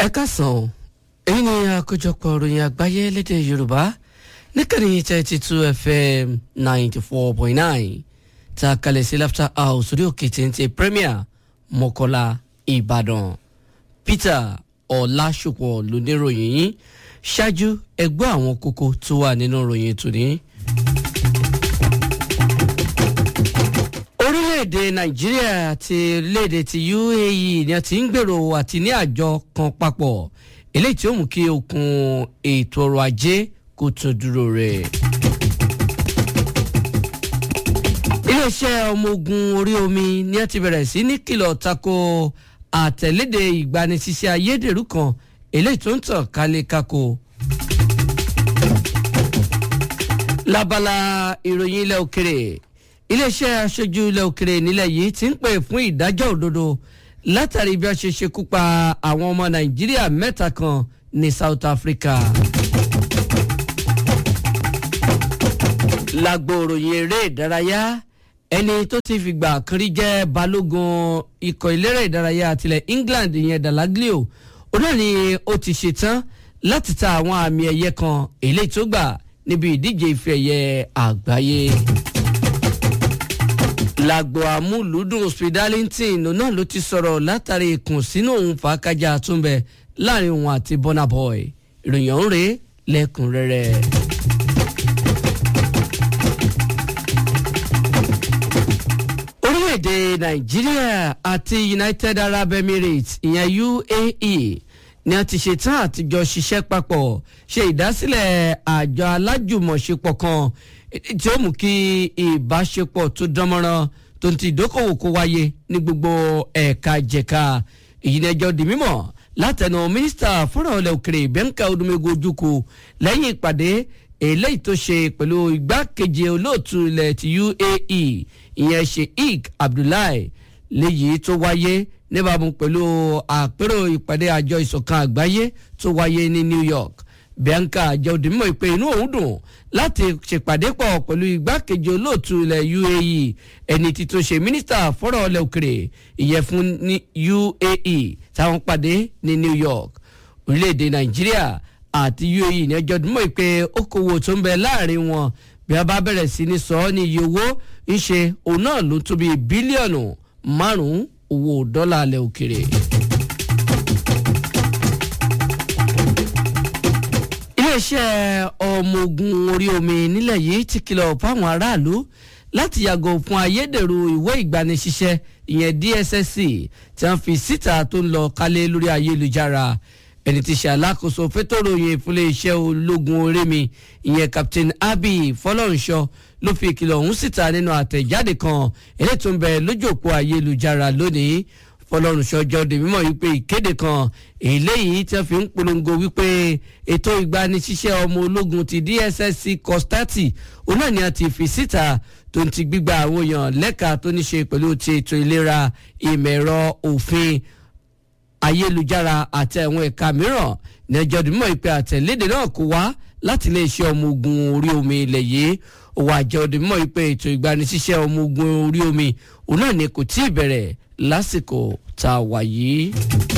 ẹ káàsán o èyí ni àkójọpọ̀ ìròyìn àgbáyé lédè yorùbá níkànnì thirty two fm ninety four point nine tá a kalẹ̀ sí laughter house orí òkè téńté premier mọ́kọ́lá ìbàdàn peter ọ̀làṣùpọ̀ lóníròyìn yìí ṣáájú ẹgbẹ́ àwọn kókó tó wà nínú ìròyìn tòní. orílẹ̀-èdè nàìjíríà àti orílẹ̀-èdè ti uae ni a ti ń gbèrò àti ní àjọ kan papọ̀ eléyìí tí ó mú kí okun ètò ọrọ̀ ajé kó tún dúró rẹ̀. iléeṣẹ́ ọmọ ogun orí omi ni a ti bẹ̀rẹ̀ sí ní kìlọ̀ tako àtẹ̀léde ìgbanisíṣẹ́ ayédèrú kan eléyìí tó ń tàn kálé kákó. lábala ìròyìn ilẹ̀ òkèrè iléeṣẹ́ aṣojú ilẹ̀ òkèrè nílẹ̀ yìí ti ń pè fún ìdájọ́ òdodo látàrí bí wọ́n ṣe ṣekú pa àwọn ọmọ nàìjíríà mẹ́ta kan ní south africa. lágbo òròyìn eré ìdárayá ẹni tó ti fìgbà kan rí jẹ́ balógun ikọ̀ ìlérè ìdárayá tilẹ̀ england ìyẹn dalaglio ó náà ni ó ti ṣetán láti ta àwọn àmì ẹ̀yẹ kan eléyìí tó gbà níbi ìdíje ife ẹ̀yẹ àgbáyé lágbo amúlùúdùn spidalington náà ló ti sọ̀rọ̀ látàrí ìkùnsínú òun fàákájà túnbẹ láàrin òun àti burna boy ìròyìn ọ̀hún rèé lẹ́kùnrẹ́rẹ́. orílẹ̀-èdè nàìjíríà àti united arab emirates ìyẹn uae ni a ti ṣetán àtijọ́ ṣiṣẹ́ papọ̀ ṣe ìdásílẹ̀ àjọ alájùmọ̀ṣepọ̀ kan tí ó mú kí ìbáṣepọ̀ tó dánmọ́rán tó ń ti ìdókòwò kó wáyé ní gbogbo ẹ̀ka jẹ̀ka èyí ni ẹjọ́ di mímọ̀ látẹnu mínísítà fúnra ọ̀lẹ̀ òkèrè bẹ́ńkà odúmẹ́gun ojúkù lẹ́yìn ìpàdé eléyìí tó ṣe pẹ̀lú igbákejì olóòtú ilẹ̀ ti uae ìyẹn sheikh abdullahi léyìí tó wáyé níbàámu pẹ̀lú àpérò ìpàdé àjọ ìsọ̀kan àgbáyé tó wáyé ní new york bianca jẹ́ òdìmọ̀ ìpè inú òun dùn láti ṣèpàdé pọ̀ pẹ̀lú igbákejì olóòtú ilẹ̀ uae ẹni tí tó ṣe mínísítà fọ́rọ̀ ọlẹ̀ òkèrè ìyẹn fún ní uae táwọn pàdé ní new york orílẹ̀-èdè nàìjíríà àti uae ní ẹjọ́ òdìmọ̀ ìpè okòwò tó ń bẹ láàrin wọn bí a bá bẹ̀rẹ̀ sí ní sọ ọ́ ní iye owó ń ṣe òun náà ló tó bí bílíọ̀nù márùn-ún owó dọ́là alẹ́ òkèrè. iléeṣẹ́ ọmọ ogun orí omi nílẹ̀ yìí ti kìlọ̀ fáwọn aráàlú láti yàgò fún ayédèrú ìwé ìgbanisíṣẹ́ ìyẹn dssc tí wọ́n fi síta tó ń lọ kálé lórí ayélujára ẹni tí ṣe alákòóso fétòròyìn ìfúnlé iṣẹ́ ológun orí mi ìyẹn captain abi fọlọ́runṣọ ló fi ìkìlọ̀ ọ̀hún síta nínú àtẹ̀jáde kan eléyìí tó ń bẹ lójú òpó ayélujára lónìí fọlọ́runṣọ jọ di mímọ́ wípé ìkéde kan eléyìí tí wọ́n fi ń polongo wípé ètò ìgbanisíṣẹ́ ọmọ ológun ti dssc kọ́státì òun náà ni a ti fi síta tó ń ti gbígba àwọn èèyàn lẹ́ka tó ní ṣe pẹ̀lú ti ètò ìlera ìmọ̀ ẹ̀rọ òfin ayélujára àti àwọn ẹ̀ka mìíràn ní ẹjọ́ dìmọ̀ ìpè àtẹ̀lédè náà kó wá láti iléeṣẹ́ ọmọ ogun orí omi ilẹ̀ yìí òwò àjọ dìmọ̀ ìpè ètò ìgbanisíṣẹ́ ọmọ ogun orí omi òun náà ni kò tí ì bẹ̀rẹ̀ lásìkò tá a wà yìí.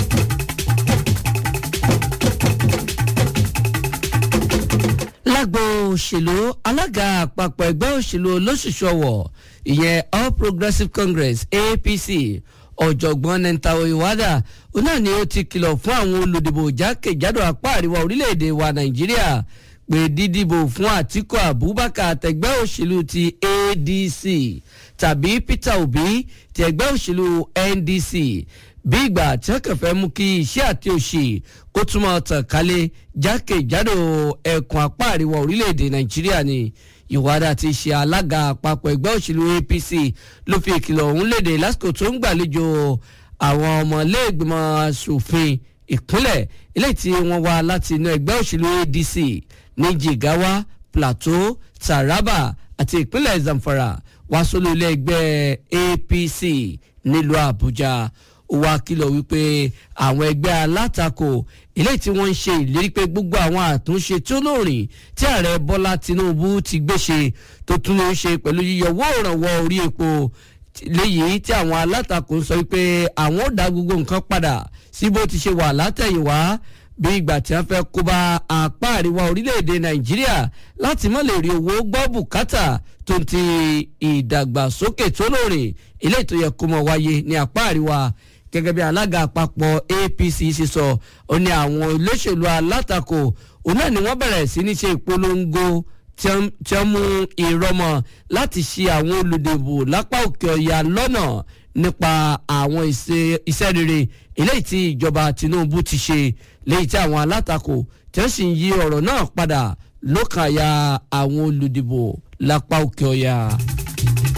lágbo òṣèlú alága àpapọ̀ ẹgbẹ́ òṣèlú olóṣùṣù ọ̀wọ̀ ìyẹn all progressives congress apc ọ̀jọ̀gbọ́n nentawo iwada òun náà ni ó ti kìlọ̀ fún àwọn olùdìbò jákèjádò apá àríwá orílẹ̀-èdè wa nàìjíríà pé dídìbò fún àtìkù abubakar àtẹgbẹ́ òṣèlú ti adc tàbí peter obi ti ẹgbẹ́ òṣèlú ndc bí ìgbà tí wọ́n kàn fẹ́ mú kí iṣẹ́ àti òṣì kó túmọ̀ tàn kálẹ̀ jákèjádò ẹkùn apá àríwá orílẹ̀-èdè nàìjíríà ni ìwádà ti ṣe alága àpapọ̀ ẹgbẹ́ òṣèlú apc ló fi ìkìlọ̀ ọ̀hún léde lásìkò tó ń gbàlejò àwọn ọmọlẹ́gbẹ̀mọ asòfin ìpínlẹ̀ eléyìí tí wọ́n wá láti inú ẹgbẹ́ òṣèlú adc ní jigawa plateau taraba àti ìpínlẹ̀ zamfara wá sólú ilé ẹgbẹ́ apc nílùú àbújá ó wá kìlọ̀ wípé àwọn ẹgbẹ́ alátakò eléyìí tí wọ́n ń ṣe ìlérí pé gbogbo àwọn àtúnṣe tó lóòrìn tí ààrẹ bọ́lá tinubu ti gbé ṣe tó tún ló ń ṣe pẹ̀lú yíyọwọ́ ìrànwọ́ orí epo léyìí tí àwọn alátakò ń sọ wípé àwọn ò dá gbogbo nǹkan padà sí bó ti ṣe wà látẹ̀yìnwá bí ìgbà tí wọ́n fẹ́ kó bá apá àríwá orílẹ̀-èdè nàìjíríà láti má lè rí owó gbọ́ bùkátà tó ń ti ìdàgbàsókè tó lóore eléyìí tó yẹ kó mọ̀ wáyé ní apá àríwá gẹ́gẹ́ bí alága àpapọ̀ apc ṣe sọ ó ní àwọn olóṣèlú alátakò òun náà ni wọ́n bẹ̀rẹ̀ sí ní ṣe ìpolongo tí wọ́n mú ìrọmọ láti ṣe àwọn olùdìbò lápá òkè ọ̀yà lọ́nà nípa àwọn iṣẹ́ rere eléyìí tí ìjọba tinubu ti ṣe léyìí tí àwọn alátakò tí wọ́n sì ń yí ọ̀rọ̀ náà padà lókàn àyà àwọn olùdìbò lápá òkè ọ̀yà.